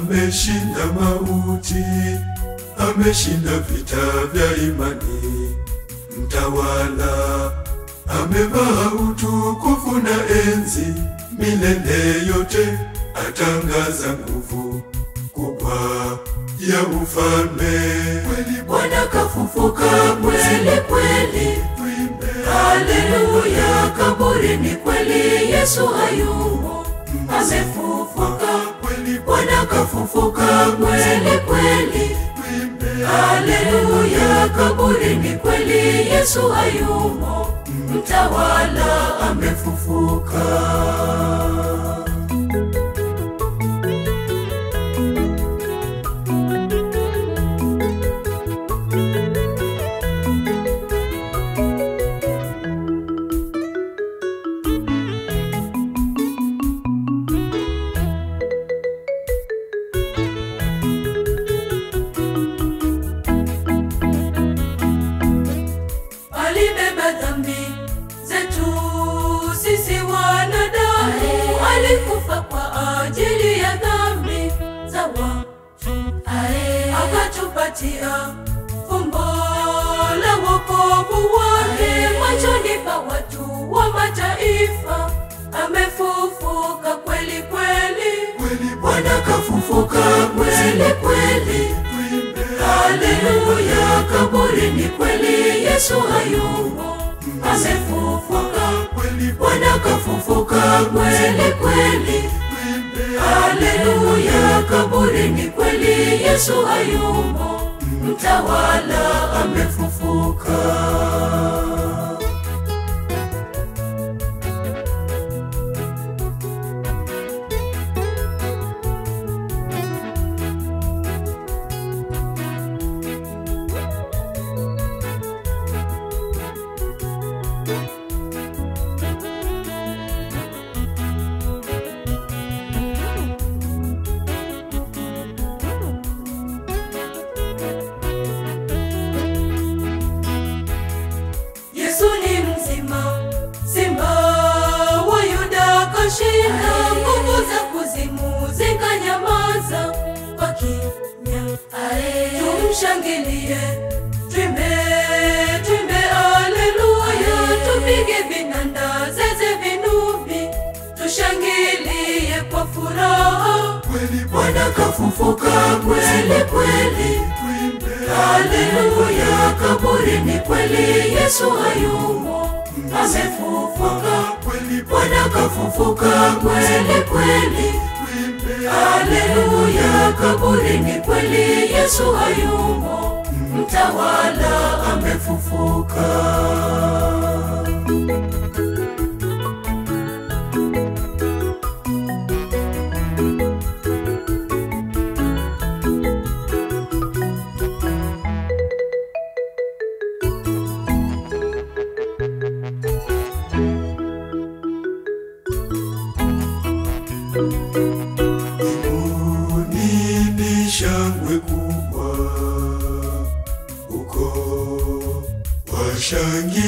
ameshinda mauti, ameshinda vita vya imani. Mtawala amevaa utukufu na enzi, milele yote atangaza nguvu kubwa ya ufalme. Kweli Bwana kafufuka kweli kweli, tuimbe haleluya. Kaburi ni kweli, Yesu hayumo, amefufuka. kweli Bwana kafufuka kweli kweli, tuimbe haleluya. Kaburi ni kweli, Yesu hayumo, mtawala amefufuka. alibeba dhambi zetu sisi wanadamu, alikufa kwa ajili ya dhambi za watu, akatupatia fumbo la wokovu wake machoni pa watu wa mataifa. Amefufuka kweli kweli, kweli Bwana kafufuka kweli kweli. tuimbe Haleluya, kaburi ni kweli, Yesu hayumo, amefufuka. kweli Bwana kafufuka kweli kweli. tuimbe Haleluya, kaburi ni kweli, Yesu hayumo, mtawala amefufuka. Yesu ni mzima, simba wa Yuda kashinda, nguvu za kuzimu zikanyamaza kwa kimya. Tumshangilie, twimbe, twimbe aleluya, tupige vinanda, zeze vinubi, tushangilie kwa furaha. kweli Bwana kafufuka kweli kweli. tuimbe Haleluya, kaburi ni kweli, Yesu hayumo, amefufuka. kweli Bwana kafufuka kweli kweli. tuimbe Haleluya, kaburi ni kweli, Yesu hayumo, mtawala amefufuka. Mbinguni ni shangwe kubwa, uko washangilia,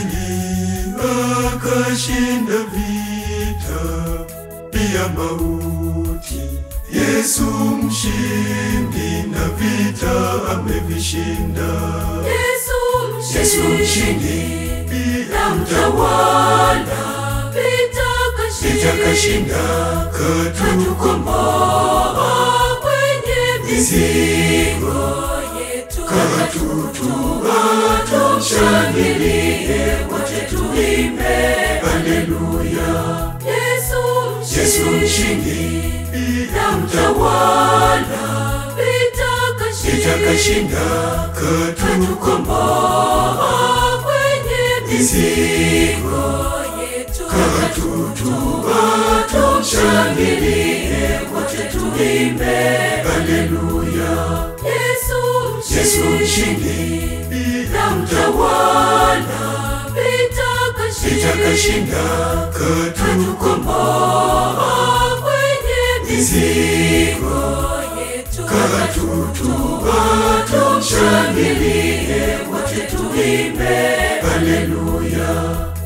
kashinda vita pia mauti. Yesu mshindi na vita amevishinda. Yesu Yesu mshindi mshindi na mtawala, vita vita kashinda kashinda, katu katukomboa kwenye mizigo yetu, katutua, tumshangilie wote, tuimbe haleluya. Yesu Yesu mshindi mshindi na mtawala, vita vita kashinda kashinda, katu katukomboa kwenye mizigo yetu, katutua, tumshangilie wote, tuimbe haleluya. Yesu Yesu mshindi mshindi na mtawala, vita vita kashinda kashinda, katu katukomboa kwenye mizigo yetu, katutua, tumshangilie wote, tuimbe haleluya.